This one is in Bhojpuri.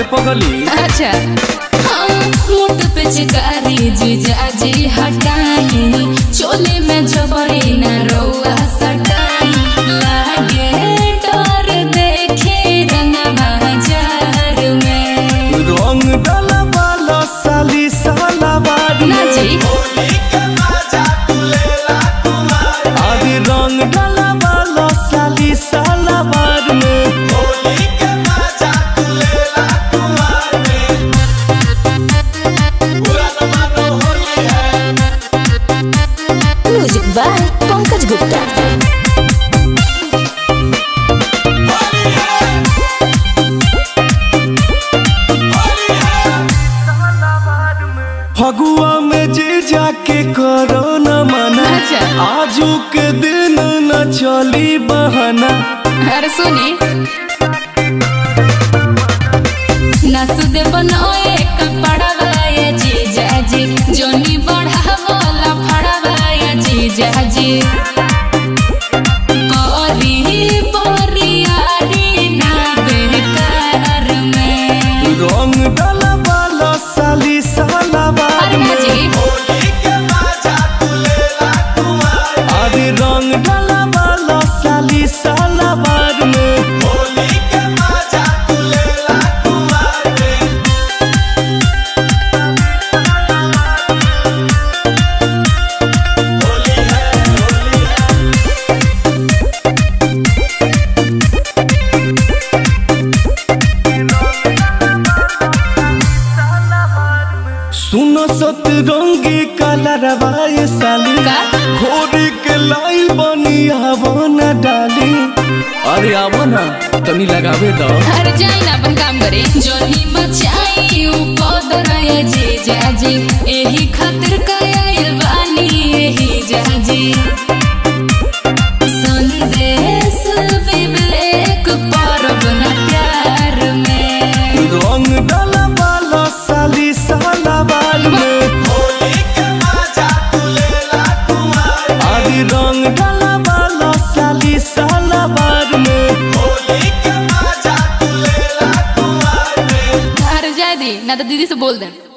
रे पगली अच्छा हाँ, मोट पे चिकारी जीजा जी हटाई चोले में जबरी न रौआ सटाई लागे डर देखे रंग बाजार में रंग डाला वाला साली साला बार ना जी अरे रंग डाला वाला साली साला बार में म्यूजिक बाय पंकज गुप्ता फगुआ में जे जाके करो न मना अच्छा। आजू के दिन न चली बहाना अरे सुनी नसुदे बनाए कपड़वाए जीजा जी जोनी बढ़ावला फड़वाए जीजा जी करी बोरियारी ना बेकार में रंग डाला वाला साली साला बार अरे ना में जी अरे रंग डाला वाला साली साला बार में सुनो सत रंगी कलरवाए साली का? घोड़ी के लाइल बनी आवो न डाली अरे आवो ना तनी लगावे दो हर जाई ना अपन काम करे जोनी मचाई ऊपर रहे जीजा जी एही खातिर कायल बानी एही जाजी संदेश विवेक परब न प्यार में रंग डाला वाला साली साला बाल में अरे रंग डाला वाला साली साला बार में हर जाए दी ना तो दीदी से बोल दे